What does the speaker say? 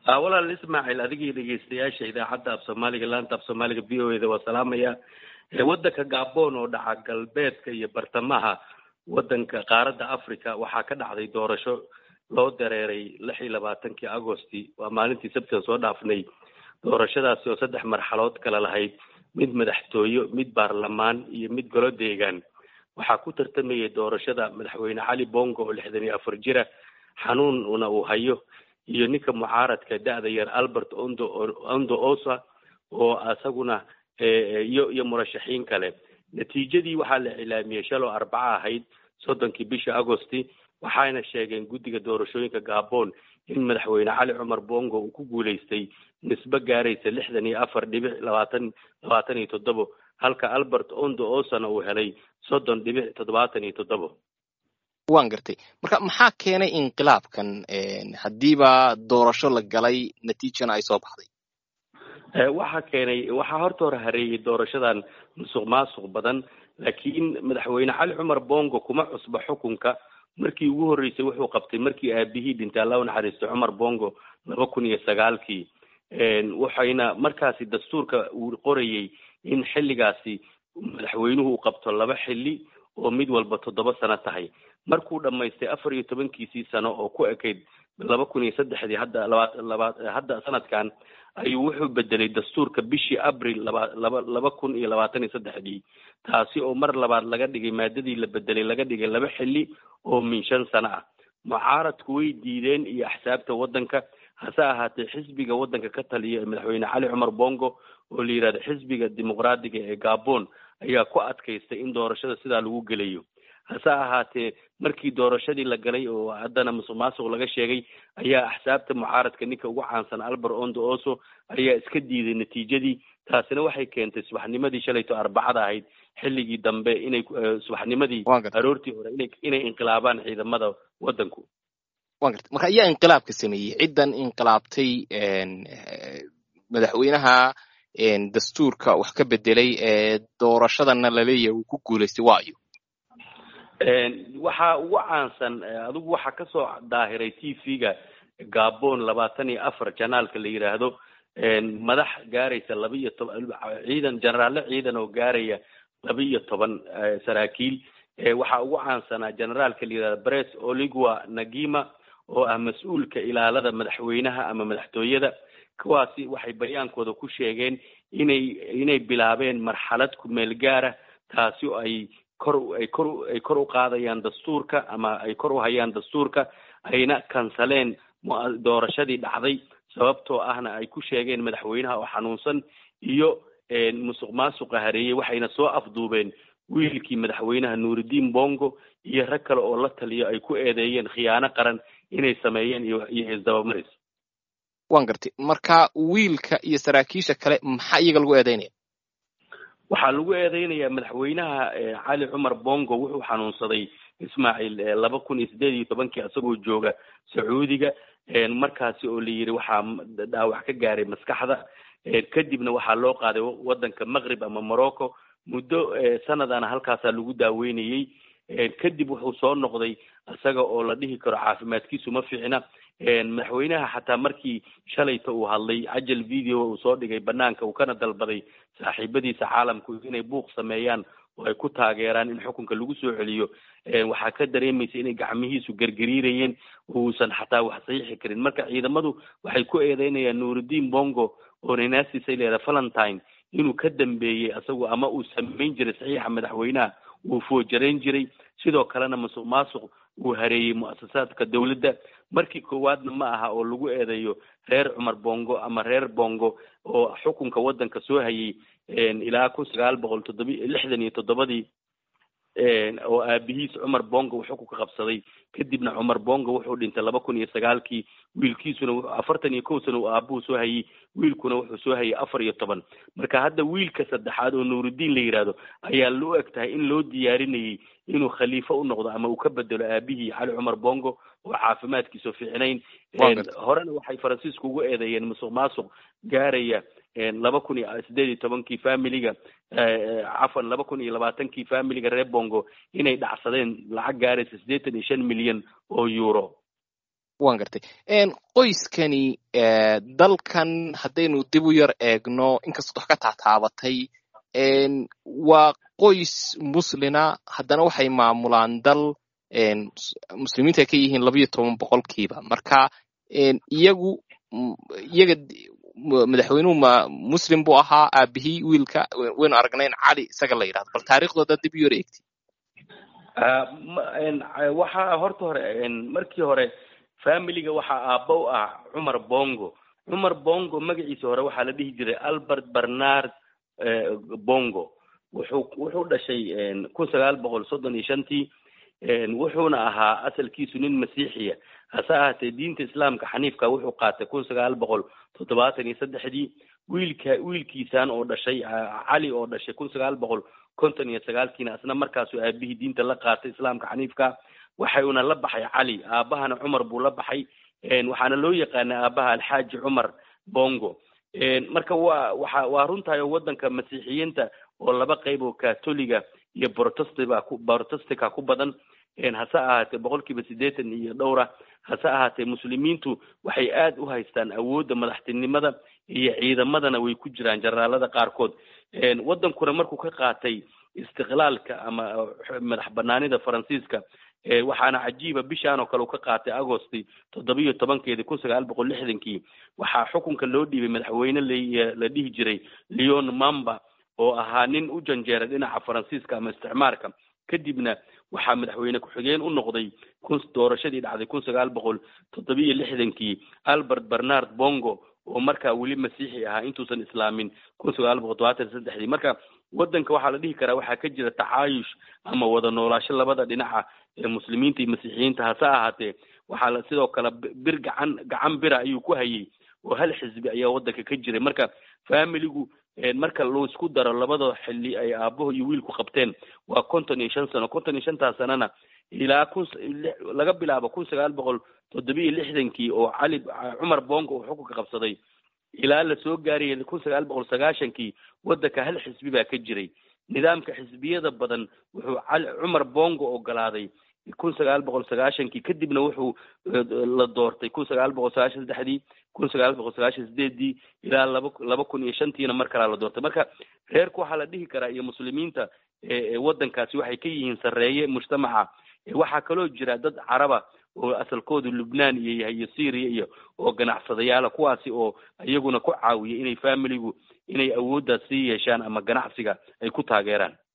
walaal ismaaciil adigii dhegeystayaasha idaacadda af soomaaliga laanta af soomaaliga v o eda waa salaamaya waddanka gabon oo dhaca galbeedka iyo bartamaha waddanka qaaradda africa waxaa ka dhacday doorasho loo dareeray lix iyo labaatankii agosti waa maalintii sabtida soo dhaafnay doorashadaasi oo saddex marxalood kala lahayd mid madaxtooyo mid baarlamaan iyo mid golo deegaan waxaa ku tartamayay doorashada madaxweyne cali bongo oo lixdan iyo afar jira xanuunna uu hayo iyo ninka mucaaradka da-da yar albert ondo ondo osa oo isaguna iyo iyo murashaxiin kale natiijadii waxaa la cilaamiyey shaloo arbaca ahayd soddonkii bisha agosti waxayna sheegeen guddiga doorashooyinka gabon in madaxweyne cali cumar bongo uu ku guuleystay nisbe gaaraysa lixdan iyo afar dhibic labaatan labaatan iyo toddobo halka albert ondo osana uu helay soddon dhibic toddobaatan iyo toddobo waan gartay marka maxaa keenay inqilaabkan haddiiba doorasho la galay natiijana ay soo baxday waxaa keenay waxaa horta hore hareeyay doorashadan musuq maasuq badan laakiin madaxweyne cali cumar bongo kuma cusba xukunka markii ugu horreysay wuxuu qabtay markii aabihii dhintay alla u naxariistay cumar bongo laba kun iyo sagaalkii waxayna markaasi dastuurka uu qorayay in xilligaasi madaxweynuhu uu qabto laba xilli oo mid walba toddoba sano tahay markuu dhamaystay afar iyo tobankiisii sano oo ku ekayd laba kun iyo saddexdii hadda laba laba hadda sanadkan ayuu wuxuu bedelay dastuurka bishii abril laba laba laba kun iyo labaatan iyo saddexdii taasi oo mar labaad laga dhigay maadadii la bedelay laga dhigay laba xilli oo min shan sano ah mucaaradku way diideen iyo axsaabta waddanka hase ahaatee xisbiga waddanka ka taliya ee madaxweyne cali cumar bongo oo la yidhahdo xisbiga dimuqraadiga ee gabon ayaa ku adkaystay in doorashada sidaa lagu gelayo hase ahaatee markii doorashadii la galay oo haddana musuq maasuq laga sheegay ayaa axsaabta mucaaradka ninka ugu caansan albert ondo oso ayaa iska diiday natiijadii taasina waxay keentay subaxnimadii shalayto arbacada ahayd xilligii dambe inay subaxnimadii aroortii hore ina inay inqilaabaan ciidamada waddanku wan garta marka ayaa inqilaabka sameeyey ciddan inqilaabtay madaxweynaha dastuurka wax ka bedelay ee doorashadana laleeyahay uu ku guulaystay waayo waxaa ugu caansan adigu waxaa kasoo daahiray t v-ga gabon labaatan iyo afar janaalka la yidhaahdo madax gaaraysa laba iyo toban ciidan jenaraalle ciidan oo gaaraya laba iyo toban saraakiil waxaa ugu caansanaa generaalka la yidhahdo bres oligua nagima oo ah mas-uulka ilaalada madaxweynaha ama madaxtooyada kuwaasi waxay bayaankooda ku sheegeen inay inay bilaabeen marxalad kumeel gaara taasi oo ay kor ay kor ay kor u qaadayaan dastuurka ama ay kor u hayaan dastuurka ayna kansaleen doorashadii dhacday sababtoo ahna ay ku sheegeen madaxweynaha oo xanuunsan iyo musuq maasuqa hareeyey waxayna soo afduubeen wiilkii madaxweynaha nuuridiin bongo iyo rag kale oo la taliyo ay ku eedeeyeen khiyaano qaran inay sameeyeen iyo iyo isdabamaris wan gartay marka wiilka iyo saraakiisha kale maxaa iyaga lagu eedeynaya waxaa lagu eedeynayaa madaxweynaha cali cumar bongo wuxuu xanuunsaday ismaaciil laba kun iyo sideed iyo tobankii isagoo jooga sacuudiga markaasi oo la yidhi waxaa dhaawac ka gaaray maskaxda kadibna waxaa loo qaaday waddanka maqrib ama morocco muddo sanadana halkaasaa lagu daaweynayey kadib wuxuu soo noqday isaga oo la dhihi karo caafimaadkiisu ma fiicna madaxweynaha xataa markii shalayta uu hadlay cajal video uu soo dhigay banaanka uu kana dalbaday saaxiibadiisa caalamku inay buuq sameeyaan oo ay ku taageeraan in xukunka lagu soo celiyo waxaa ka dareemaysa inay gacmihiisu gergariirayeen uusan xataa wax saxiixi karin marka ciidamadu waxay ku eedeynayaan nuuridiin bongo oo ninaasisa leeda valentine inuu ka dambeeyey isagu ama uu samayn jiray saxiixa madaxweynaha uu foojarayn jiray sidoo kalena musuq maasuq uu hareeyey muasasaadka dawladda markii koowaadna ma aha oo lagu eedeeyo reer cumar bongo ama reer bongo oo xukunka waddanka soo hayay ilaa kun sagaal boqol toddobi lixdan iyo toddobadii oo aabihiis cumar bongo uu xukunka qabsaday kadibna cumar bongo wuxuu dhintay laba kun iyo sagaalkii wiilkiisuna afartan iyo kow sana uu aabuhu soo hayay wiilkuna wuxuu soo hayay afar iyo toban marka hadda wiilka saddexaad oo nuuridiin la yidhaahdo ayaa loo eg tahay in loo diyaarinayay inuu khaliifo u noqdo ama uu ka bedelo aabihii cali cumar bongo oo caafimaadkiisu fiicnayn horena waxay faransiisku ugu eedeeyeen musuq maasuq gaaraya laba kun iyo sideed iyo tobankii familiga cafan laba kun iyo labaatankii familiga reer bongo inay dhacsadeen lacag gaaraysa siddeetan iyo shan milyan oo euro wan gartay qoyskani dalkan haddaynu dib u yar eegno inkastoo wax ka taataabatay waa qoys muslina haddana waxay maamulaan dal muslimiinta ay ka yihiin labayo toban boqolkiiba marka iyagu iyaga madaxweynuhu ma muslim buu ahaa aabihii wiilka waynu aragnayn cali isaga la yidhahdo bal taariikhdooda dib u yar eegti waxaa horta hore markii hore familiga waxaa aabba u ah cumar bongo cumar bongo magaciisa hore waxaa la dhihi jiray albert bernard bongo wuxuu wuxuu dhashay kun sagaal boqol soddon iyo shantii wuxuuna ahaa asalkiisu nin masiixiya hase ahaatee diinta islaamka xaniifka wuxuu qaatay kun sagaal boqol toddobaatan iyo saddexdii wiilka wiilkiisan oo dhashay cali oo dhashay kun sagaal boqol konton iyo sagaalkiina asna markaasuu aabihii diinta la qaatay islaamka xaniifka waxayuna la baxay cali aabahana cumar buu la baxay waxaana loo yaqaana aabaha alxaaji cumar bongo marka waa waxa waa runtahay oo waddanka masiixiyiinta oo laba qayb oo catholiga iyo protestiba ku protestika ku badan hase ahaatee boqolkiiba siddeetan iyo dhowra hase ahaatee muslimiintu waxay aad u haystaan awoodda madaxtinimada iyo ciidamadana way ku jiraan jaraalada qaarkood waddankuna markuu ka qaatay istiqlaalka ama madax banaanida faransiiska waxaana cajiiba bishaan oo kale uu ka qaatay agosti toddobiyo tobankeedii kun sagaal boqol lixdankii waxaa xukunka loo dhiibay madaxweyne la la dhihi jiray leon mamba oo ahaa nin u janjeera dhinaca faransiiska ama isticmaarka kadibna waxaa madaxweyne ku-xigeen u noqday kun doorashadii dhacday kun sagaal boqol toddobiyo lixdankii albert bernard bongo oo markaa weli masiixi ahaa intuusan islaamin kun sagaal boqol todobaatan saddexdii marka waddanka waxaa la dhihi karaa waxaa ka jira tacaayush ama wada noolaasho labada dhinaca ee muslimiinta iyo masiixiyiinta hase ahaatee waxaa la sidoo kale bir gacan gacan bira ayuu ku hayay oo hal xisbi ayaa waddanka ka jiray marka familigu marka loo isku daro labada xilli ay aabaho iyo wiilku qabteen waa konton iyo shan sano konton iyo shantaas sanana ilaa kun laga bilaabo kun sagaal boqol toddobiyo lixdankii oo cali cumar bongo uu xukunka qabsaday ilaa lasoo gaarayay kun sagaal boqol sagaashankii waddanka hal xisbi baa ka jiray nidaamka xisbiyada badan wuxuu cali cumar bongo ogolaaday kun sagaal boqol sagaashankii kadibna wuxuu la doortay kun sagaal boqol sagaashan saddexdii kun sagaal boqol sagaashan sideedii ilaa laba laba kun iyo shantiina mar kalaa la doortay marka reerku waxaa la dhihi karaa iyo muslimiinta waddankaasi waxay ka yihiin sarreeye mujtamaca waxaa kaloo jira dad caraba oo asalkoodu lubnaan iyo yahay iyo syria iyo oo ganacsadayaala kuwaasi oo iyaguna ku caawiya inay familigu inay awooddaas sii yeeshaan ama ganacsiga ay ku taageeraan